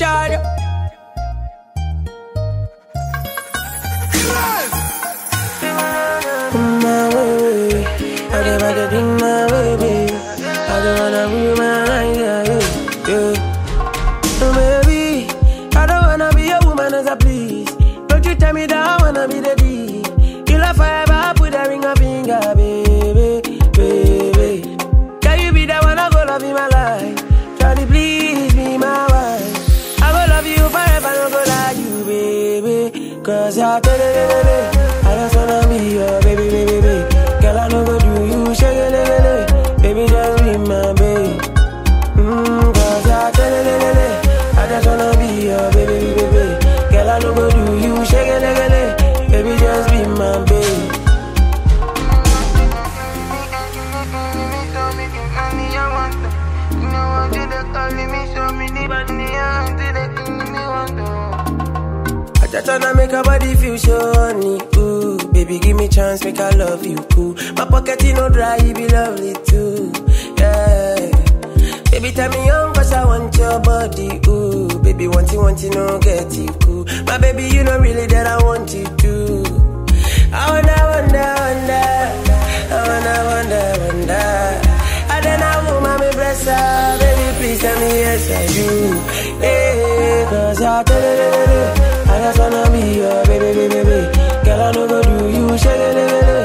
Charge. My way, I get back to in my way, baby. I don't wanna be my life, yeah, yeah, yeah. So baby, I don't wanna be a woman as a please. Don't you tell me that I wanna be the D. You love forever, put a ring of finger, baby, baby. Can you be the one I go love in my life? Try to please be my wife. I go love you forever, no go lie you, baby. Cause I tell you, I just wanna be your baby, baby, baby. Girl, I no go do you, shake it, baby, just be my baby. Mm, cause I tell you, I just wanna be your baby, baby, baby. Girl, I no go do you, shake it, baby, just be my baby. I just wanna make her body feel shiny, ooh Baby, give me chance, make I love you, cool My pocket, you know, dry, you be lovely, too, yeah Baby, tell me young, cause I want your body, ooh Baby, want you, want you, no get you, cool My baby, you know really that I want you, too I wonder, wonder, wonder I wonder, wonder, wonder I don't know, mommy, bless her Baby, please tell me yes, I do Yeah, cause I tell you I just wanna be your baby, baby, baby Girl, I know go do you, shake it,